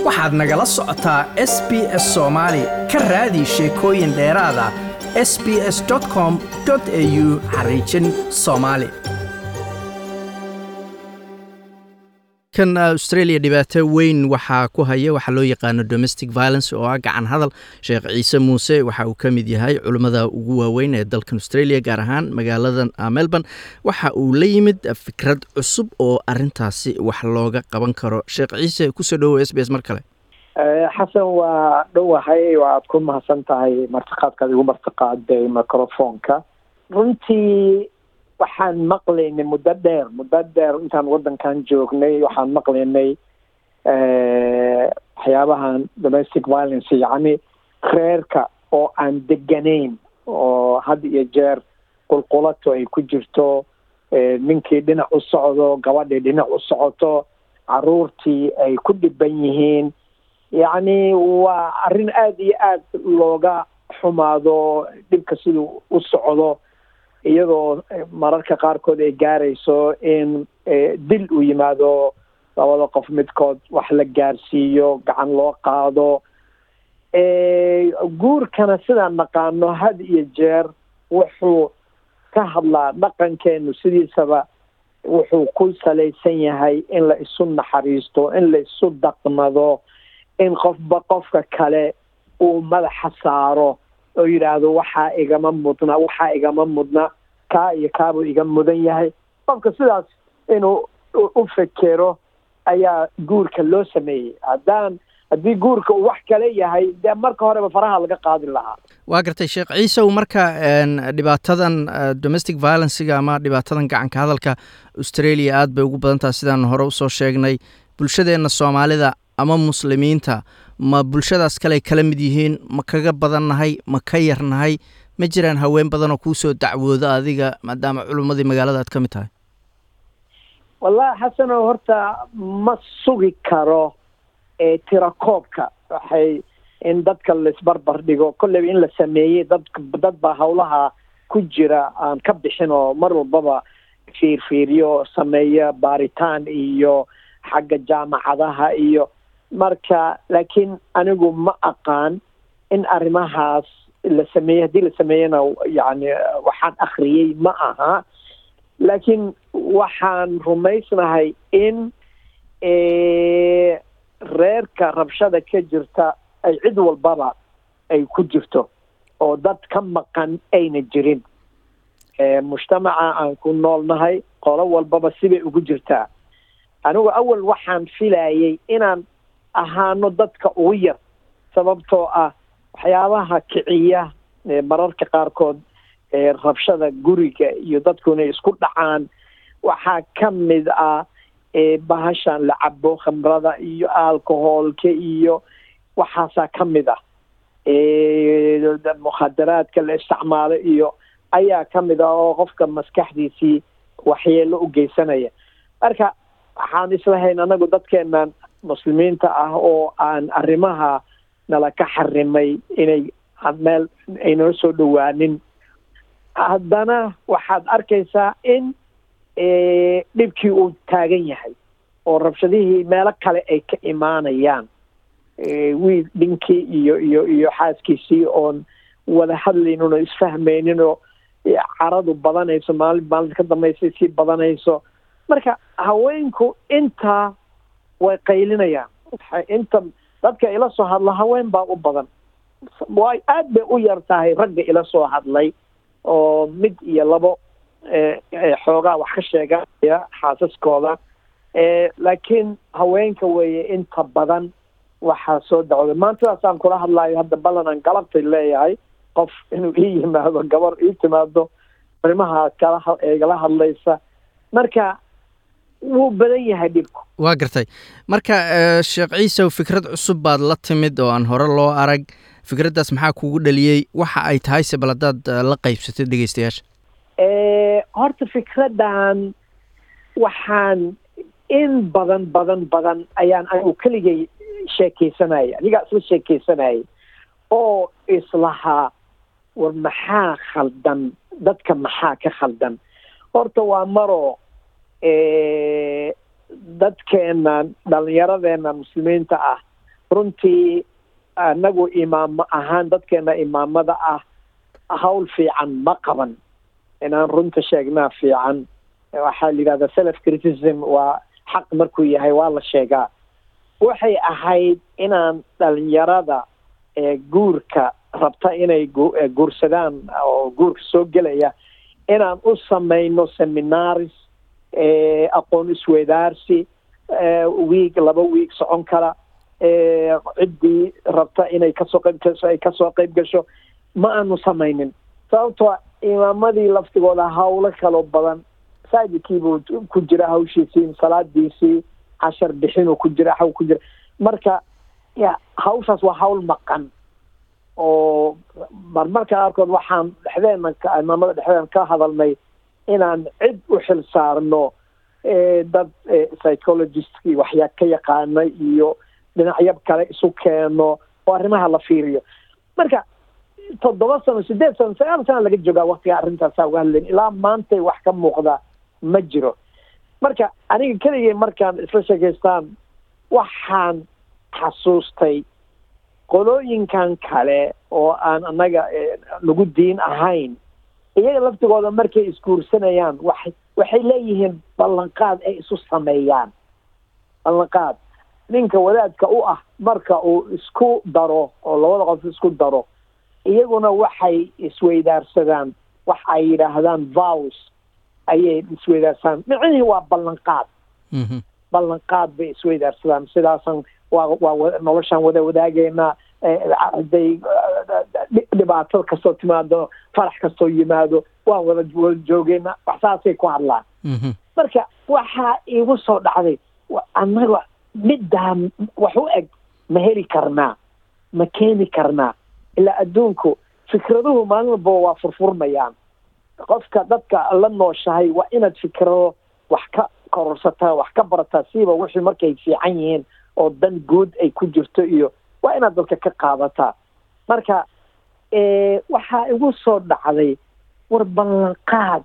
waxaad nagala socotaa s b s soomaali ka raadi sheekooyin dheeraada s b s com au xariijin soomaali kan australia dhibaato weyn waxaa ku haya waxaa loo yaqaano domestic violence oo ah gacan hadal sheekh ciise muuse waxa uu ka mid yahay culimmada ugu waaweyn ee dalkan australia gaar ahaan magaalada melbourne waxa uu la yimid fikrad cusub oo arintaasi wax looga qaban karo sheekh ciise kusoo dhowow s b s mar kale xasan waa dhowahay waad ku mahadsan tahay martiqaadkaad igu martiqaaday microfonka runtii waxaan maqlaynay muddo dheer muddo dheer intaan waddankan joognay waxaan maqlaynay waxyaabahan domestic violence yacni reerka oo aan deganayn oo had iyo jeer qulqulato ay ku jirto ninkii dhinac u socdo gabadhii dhinac u socoto caruurtii ay ku dhiban yihiin yacni waa arrin aada iyo aada looga xumaado dhibka siduu u socdo iyadoo mararka qaarkood ay gaarayso in dil uu yimaado labada qof midkood wax la gaarsiiyo gacan loo qaado guurkana sidaan naqaano had iyo jeer wuxuu ka hadlaa dhaqankeenu sidiisaba wuxuu ku salaysan yahay in la isu naxariisto in la isu dhaqmado in qofba qofka kale uu madaxa saaro oo yidhaahdo waxaa igama mudna waxaa igama mudna kaa iyo kaabuu iga mudan yahay qofka sidaas inuu u fekero ayaa guurka loo sameeyey haddaan haddii guurka uu wax kale yahay dee marka horeba faraha laga qaadin lahaa waa gartay sheekh ciisow marka dhibaatadan domestic violencega ama dhibaatadan gacanka hadalka australia aada bay ugu badan taha sidaan hore usoo sheegnay bulshadeenna soomaalida ama muslimiinta ma bulshadaas kale kala mid yihiin ma kaga badannahay ma ka yarnahay ma jiraan haween badanoo kuusoo dacwooda adiga maadaama culummadii magaalada aad ka mid tahay wallahi xasano horta ma sugi karo tirakoobka waxay in dadka laisbarbar dhigo kolleyba in la sameeyey dad dad baa hawlaha ku jira aan ka bixin oo mar walbaba fiirfiiriyo sameeya baaritaan iyo xagga jaamacadaha iyo marka laakiin anigu ma aqaan in arrimahaas la sameeyey haddii la sameeyena yani waxaan akhriyey ma aha laakiin waxaan rumaysnahay in reerka rabshada ka jirta ay cid walbaba ay ku jirto oo dad ka maqan ayna jirin mujtamaca aan ku noolnahay qolo walbaba sibay ugu jirtaa anigu awal waxaan filayay inaan ahaano dadka ugu yar sababtoo ah waxyaabaha kiciya mararka qaarkood rabshada guriga iyo dadku inay isku dhacaan waxaa ka mid ah bahashan la cabo khamrada iyo alcoholka iyo waxaasaa ka mid ah mukhadaraadka la isticmaalo iyo ayaa ka mid ah oo qofka maskaxdiisii waxyeelo u geysanaya marka waxaan islahayn anagu dadkeenan muslimiinta ah oo aan arrimaha nala ka xarimay inay meel aynala soo dhowaanin haddana waxaad arkaysaa in dhibkii uu taagan yahay oo rabshadihii meelo kale ay ka imaanayaan wiil dhinkii iyo iyo iyo xaaskiisii oon wada hadlaynin oo isfahmaynin oo caradu badanayso maalin maalinta ka dambaysa sii badanayso marka haweenku intaa way qaylinayaan inta dadka ila soo hadla haween baa u badan way aad bay u yar tahay ragga ila soo hadlay oo mid iyo labo xoogaa wax ka sheeganaya xaasaskooda laakiin haweenka weeye inta badan waxaa soo dacwooda maantadaasaan kula hadlaayo hadda ballan aan galabtay leeyahay qof inuu ii yimaado gabar ii timaado arrimaha kala igala hadlaysa marka wuu badan yahay dhibku waa gartay marka sheekh ciisow fikrad cusub baad la timid oo aan hore loo arag fikraddaas maxaa kugu dhaliyey waxa ay tahay se bal haddaad la qaybsatay dhegeystayaasha horta fikraddan waxaan in badan badan badan ayaan anigu keligay sheekeysanaya anigaa isla sheekeysanayay oo islahaa war maxaa khaldan dadka maxaa ka khaldan horta waa maroo dadkeenan dhalinyaradeenna muslimiinta ah runtii anagu imaamo ahaan dadkeena imaamada ah hawl fiican ma qaban inaan runta sheegnaa fiican waxaa la yidhahdaa self criticism waa xaq markuu yahay waa la sheegaa waxay ahayd inaan dhalinyarada ee guurka rabta inay guursadaan oo guurka soo gelaya inaan u samayno seminaris aqoon isweydaarsi wiig laba wiig socon kala ciddii rabta inay kasoo qayb gasho ay kasoo qayb gasho ma aanu samaynin sababtoo imaamadii laftigooda hawlo kaloo badan saajidkiibuu ku jira hawshiisii salaadiisii cashar bixinuu ku jira haw ku jira marka ya hawshaas waa hawl maqan oo marmarka qaarkood waxaan dhexdeena imaamada dhexdeena ka hadalnay inaan cid u xil saarno dad psychologistki waxyaa ka yaqaana iyo dhinacyo kale isu keeno oo arrimaha la fiiriyo marka toddoba sano sideed sano sagaal sana laga joogaa waktiga arrintaasaa uga hadlayn ilaa maantay wax ka muuqda ma jiro marka aniga keligay markaan isla sheekaystaan waxaan xasuustay qolooyinkan kale oo aan annaga nagu diin ahayn iyaga laftigooda markay isguursanayaan waxay waxay leeyihiin ballanqaad ay isu sameeyaan ballanqaad ninka wadaadka u ah marka uu isku daro oo labada qof isku daro iyaguna waxay isweydaarsadaan wax ay yidhaahdaan vows ayay isweydaarsadaan micnihii waa ballanqaad ballanqaad bay isweydaarsadaan sidaasan waa waa noloshaan wada wadaageynaa haday dhibaato kastoo timaado farax kastoo yimaado waan wada wada joogeynaa wax saasay ku hadlaan marka waxaa iigu soo dhacday annaga middaa wax u eg ma heli karnaa ma keeni karnaa ilaa adduunku fikraduhu maalin walbaba waa furfurmayaan qofka dadka la nooshahay waa inaad fikrado wax ka kororsataa wax ka barataa siiba wixii markay fiican yihiin oo dan guud ay ku jirto iyo waa inaad dadka ka qaadataa marka waxaa igu soo dhacday war ballanqaad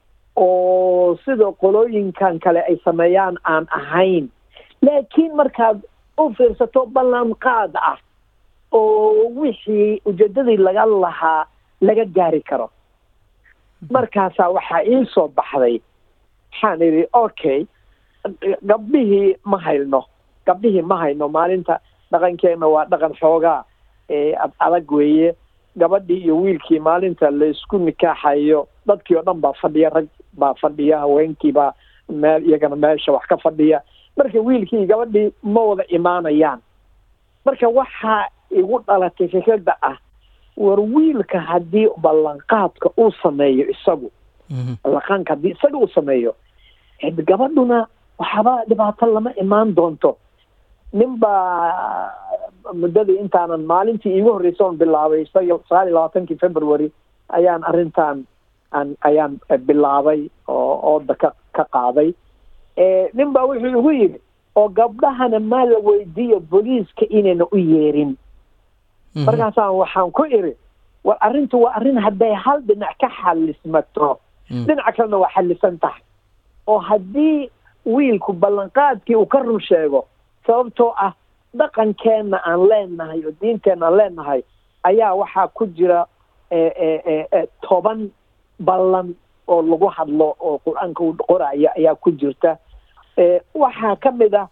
oo sida qolooyinkan kale ay sameeyaan aan ahayn laakiin markaad u fiirsato ballanqaad ah oo wixii ujeedadii laga lahaa laga gaari karo markaasaa waxaa ii soo baxday waxaan idhi okay gabdhihii ma hayno gabdhihii ma hayno maalinta dhaqankeenna waa dhaqan xoogaa ad adag weeye gabadhii iyo wiilkii maalinta laysku nikaaxayo dadkii oo dhan baa fadhiya rag baa fadhiya haweenkiibaa meel iyagana meesha wax ka fadhiya marka wiilkii gabadhii ma wada imaanayaan marka waxaa igu dhalatay fikradda ah war wiilka haddii ballanqaadka uu sameeyo isagu ballanqaanka haddii isaga uu sameeyo gabadhuna waxaaba dhibaato lama imaan doonto nin baa muddadii intaanan maalintii iigu horreysay oon bilaabay sagaal iyo labaatankii february ayaan arrintan aan ayaan bilaabay oo ooda ka ka qaaday nin baa wuxuu igu yidhi oo gabdhahana maa la weydiiyo booliiska inayna u yeerin markaasaan waxaan ku idhi war arrintu waa arrin hadday hal dhinac ka xalismato dhinaca kalena waa xalisan tahay oo haddii wiilku ballanqaadkii uu ka run sheego sababtoo ah dhaqankeenna aan leenahay oo diinteenna aan leenahay ayaa waxaa ku jira toban ballan oo lagu hadlo oo qur-aanka u qoraya ayaa ku jirta waxaa ka mid ah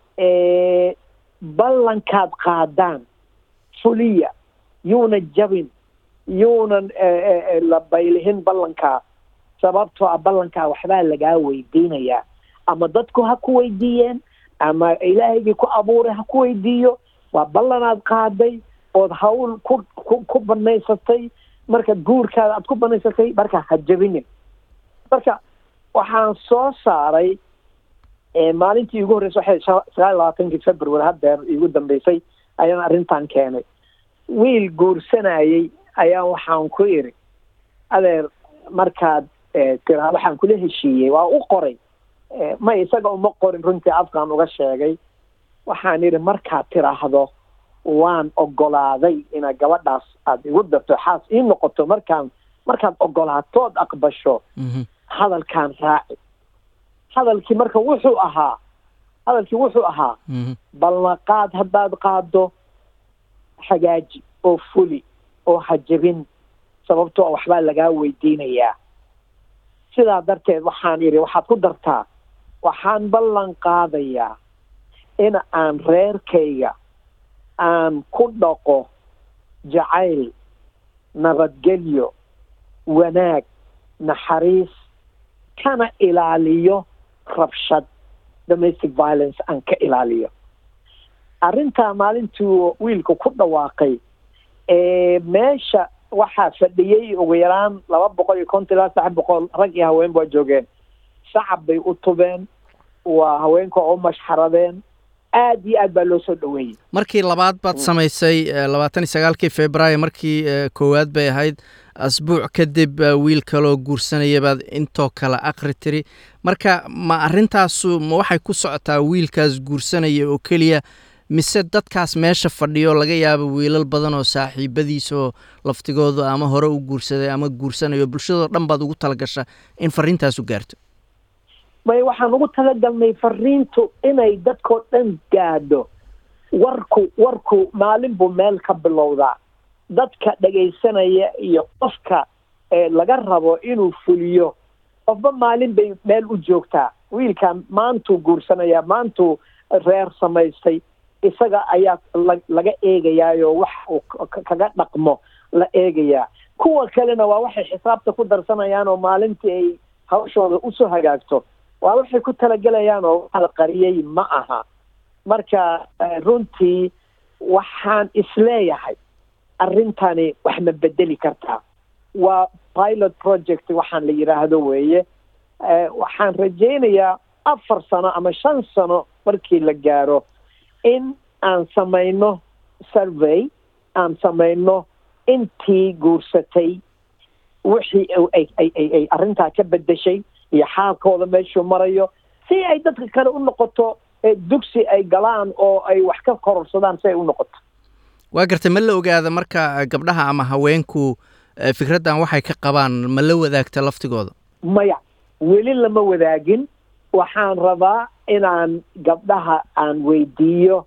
ballankaad qaadaan fuliya yuuna jabin yuunan la baylihin ballankaa sababtoo ah ballankaa waxbaa lagaa weydiinayaa ama dadku ha ku weydiiyeen ama ilaahaygii ku abuuray ha ku weydiiyo waa ballanaad qaaday ood hawl ku ku ku banaysatay marka guurkaada aad ku banaysatay marka ha jabinin marka waxaan soo saaray maalintii igu horreysay waxay sagaal iyo labaatankii february haddeer igu dambeysay ayaan arrintan keenay wiil guursanayay ayaa waxaan ku idhi adeer markaad tiraa waxaan kula heshiiyey waa u qoray ma isaga uma qorin runtii afkaan uga sheegay waxaan idhi markaad tiraahdo waan ogolaaday inaad gabadhaas aada igu darto xaas ii noqoto markaan markaad ogolaatood aqbasho hadalkaan raaci hadalkii marka wuxuu ahaa hadalkii wuxuu ahaa ballanqaad haddaad qaado hagaaji oo fuli oo hajabin sababtoo waxbaa lagaa weydiinayaa sidaa darteed waxaan idhi waxaad ku dartaa waxaan ballan qaadayaa in aan reerkayga aan ku dhaqo jacayl nabadgelyo wanaag naxariis kana ilaaliyo rabshad domestic violence aan ka ilaaliyo arrintaa maalintuu wiilka ku dhawaaqay meesha waxaa fadhiyey ugu yaraan laba boqol iyo konton ilaa saddex boqol rag iyo haween waa joogeen shacab bay u tubeen waa haweenka oo mashxaradeen aad iyo aad baa loo soo dhaweeyey markii labaad baad samaysay labaatan iyo sagaalkii februaayo markii koowaad bay ahayd asbuuc kadib wiil kaloo guursanaya baad intoo kale akri tiri marka ma arrintaasu ma waxay ku socotaa wiilkaas guursanaya oo keliya mise dadkaas meesha fadhiyo laga yaabo wiilal badan oo saaxiibadiisa oo laftigoodu ama hore u guursaday ama guursanayo bulshadoo dhan baad ugu talagasha in fariintaasu gaarto may waxaan ugu talagalnay fariintu inay dadkoo dhan gaadho warku warku maalin buu meel ka bilowdaa dadka dhegaysanaya iyo qofka laga rabo inuu fuliyo qofba maalin bay meel u joogtaa wiilkan maantuu guursanayaa maantuu reer samaystay isaga ayaa laga eegayaayo wax uu kaga dhaqmo la eegayaa kuwa kalena waa waxay xisaabta ku darsanayaan oo maalintii ay hawshooda usoo hagaagto waa waxay ku talagelayaan oo waxa la qariyey ma aha marka runtii waxaan isleeyahay arrintani wax ma bedeli kartaa waa pilot project waxaan la yidhaahdo weeye waxaan rajaynayaa afar sano ama shan sano markii la gaaro in aan samayno survey aan samayno intii guursatay wixii ay arrintaa ka bedeshay iyo xaalkooda meeshuu marayo si ay dadka kale u noqoto dugsi ay galaan oo ay wax ka kororsadaan si ay u noqoto waa gartay ma la ogaada marka gabdhaha ama haweenku fikraddan waxay ka qabaan ma la wadaagta laftigooda maya weli lama wadaagin waxaan rabaa inaan gabdhaha aan weydiiyo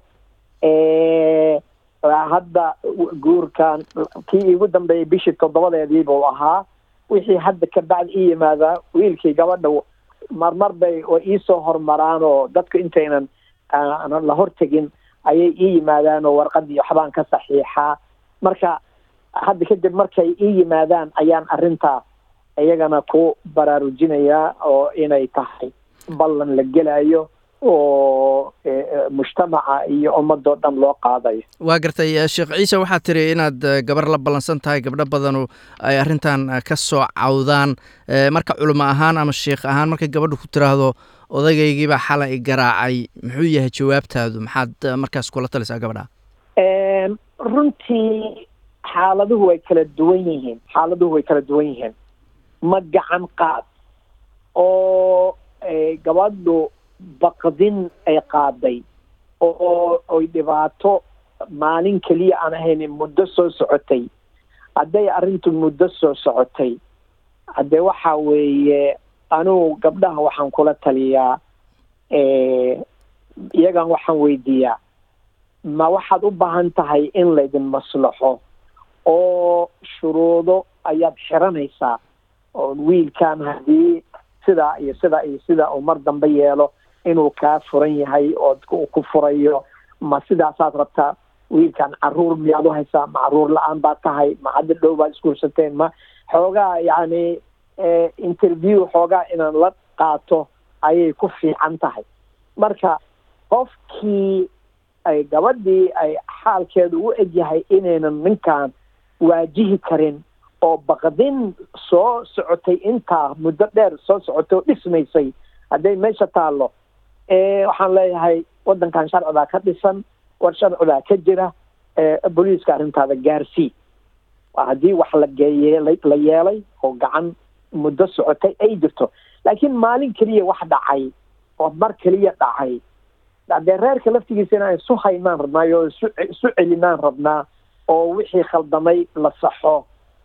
hadda guurkan kii iigu dambeeyay bishii toddobadeedii buu ahaa wixii hadda kabacdi ii yimaadaa wiilkii gabadha marmar bay iisoo hormaraan oo dadku intaynan la hortegin ayay ii yimaadaan oo warqadii waxbaan ka saxiixaa marka hadda kadib markay ii yimaadaan ayaan arrintaa iyagana ku baraarujinayaa oo inay tahay ballan la gelayo oo mujtamaca iyo ummadoo dhan loo qaadayo waa gartay sheekh ciise waxaad tiri inaad gabar la ballansan tahay gabdho badanu ay arrintan ka soo cawdaan marka culimo ahaan ama sheikh ahaan markay gabadhu ku tiraahdo odagaygiibaa xalay garaacay muxuu yahay jawaabtaadu maxaad markaas kula talisaa gabadha runtii xaaladuhu way kala duwan yihiin xaaladuhu way kala duwan yihiin ma gacan qaad oo gabadhu baqdin ay qaaday oo oy dhibaato maalin keliya aan ahayn muddo soo socotay hadday arrintu muddo soo socotay haddee waxa weeye anugu gabdhaha waxaan kula taliyaa iyagan waxaan weydiiyaa ma waxaad u baahan tahay in laydin maslaxo oo shuruudo ayaad xiranaysaa oo wiilkan haddii sidaa iyo sidaa iyo sidaa uu mar dambe yeelo inuu kaa furan yahay oo ku furayo ma sidaasaad rabtaa wiilkan caruur miyaad u haysaa ma caruur la-aan baad tahay ma hadda dhow baad isguursateen ma xoogaa yacni interview xoogaa inaan la qaato ayay ku fiican tahay marka qofkii ay gabadhii ay xaalkeedu u egyahay inaynan ninkan waajihi karin oo baqdin soo socotay intaa muddo dheer soo socotay oo dhismaysay hadday meesha taallo waxaan leeyahay waddankan sharcigaa ka dhisan war sharcigaa ka jira booliiska arrintaada gaarsii haddii wax la geeyey la yeelay oo gacan muddo socotay ay jirto laakiin maalin keliya wax dhacay oo mar keliya dhacay haddee reerka laftigiisa inaan isu haynaan rabnaayo oo isu isu celinaan rabnaa oo wixii khaldamay la saxo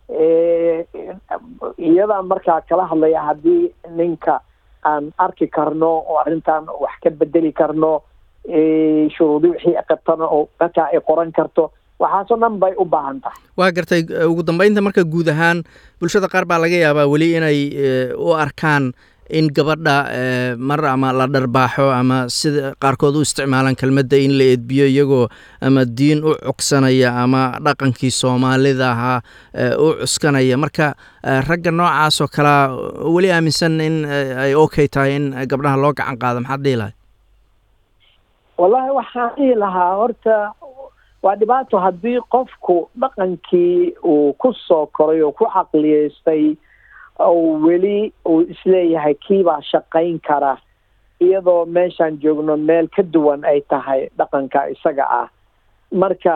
iyadaa markaa kala hadlaya haddii ninka aan arki karno oo arrintan wax ka bedeli karno shuruudi wixii qabtana oo markaa ay qoran karto waxaasoo dhan bay u baahan tahay waa gartay ugu dambeynta marka guud ahaan bulshada qaar baa laga yaabaa weli inay u arkaan in gabadha mar ama la dharbaaxo ama sida qaarkood u isticmaalaan kelmadda in la edbiyo iyagoo ama diin u cugsanaya ama dhaqankii soomaalida ahaa u cuskanaya marka ragga noocaas oo kalea weli aaminsan in ay okay tahay in gabdhaha loo gacan qaado maxaad dhihi lahay wallahi waxaan dhihi lahaa horta waa dhibaato haddii qofku dhaqankii uu ku soo koray oo ku caqliyeystay oo weli uu isleeyahay kiibaa shaqayn kara iyadoo meeshaan joogno meel ka duwan ay tahay dhaqanka isaga ah marka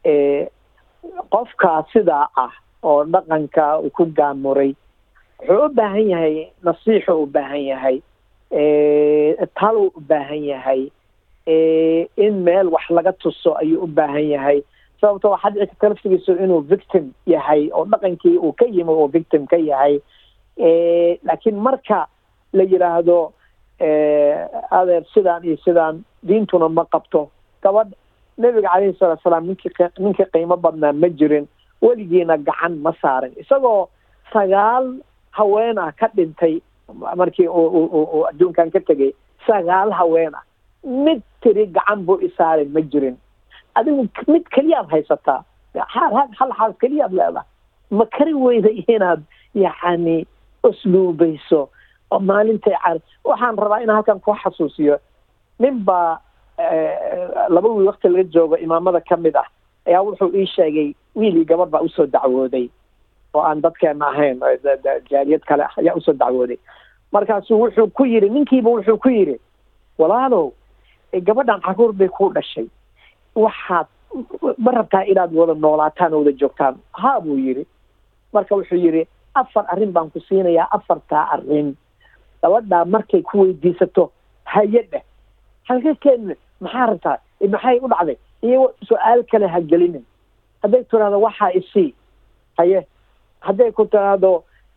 qofkaa sidaa ah oo dhaqanka uu ku gaamuray wuxuu u baahan yahay nasiixu u baahan yahay taluu u baahan yahay in meel wax laga tuso ayuu u baahan yahay sababto waxaa dhici karta laftigiisu inuu victim yahay oo dhaqankii uu ka yimi oo victim ka yahay laakiin marka la yidhaahdo adeer sidaan iyo sidaan diintuna ma qabto gabadh nebiga calayhi salatu salaam ninkii ninkii qiimo badnaa ma jirin weligiina gacan ma saarin isagoo sagaal haween ah ka dhintay markii uu adduunkan ka tegay sagaal haween ah mid tiri gacan buu isaarin ma jirin adigu mid keliyaad haysataa hal xaas keliyaad leedahay ma kari weyda inaad yacni usluubayso oo maalintay car waxaan rabaa inaan halkan ku xasuusiyo nin baa laba wiil wakti laga joogo imaamada ka mid ah ayaa wuxuu ii sheegay wiilii gabadh baa usoo dacwooday oo aan dadkeena ahayn jaaliyad kale ah ayaa usoo dacwooday markaasuu wuxuu ku yidhi ninkiiba wuxuu ku yidhi walaalow gabadhan caruur bay ku dhashay waxaad ma rabtaa inaad wada noolaataan oo wada joogtaan haa buu yidhi marka wuxuu yidhi afar arrin baan ku siinayaa afartaa arrin gabadhaa markay ku weydiisato haye dheh halkakeedna maxaa rabtaa maxay u dhacday iyo su-aal kale ha gelinin hadday tiraahdo waxaa isii haye hadday ku tiraahdo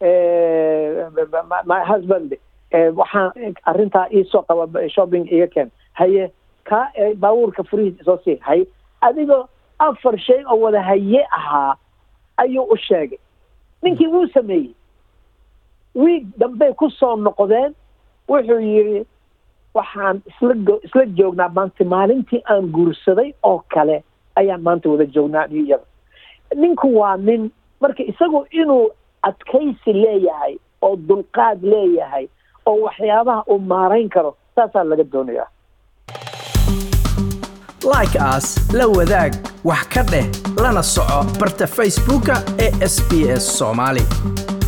my husband waxaan arrintaa iisoo qaba shopping iga keen haye ka baabuurka furihiis isoo sii haye adigoo afar shay oo wada haye ahaa ayuu u sheegay ninkii wuu sameeyey wiig dambey ku soo noqdeen wuxuu yidhi waxaan isla isla joognaa maanta maalintii aan guursaday oo kale ayaan maanta wada joognaa iyada ninku waa nin marka isagu inuu adkaysi leeyahay oo dulqaad leeyahay oo waxyaabaha uu maarayn karo saasaa laga doonayaa like as la wadaag wax ka dheh lana soco barta facebooka ee sb s soomaali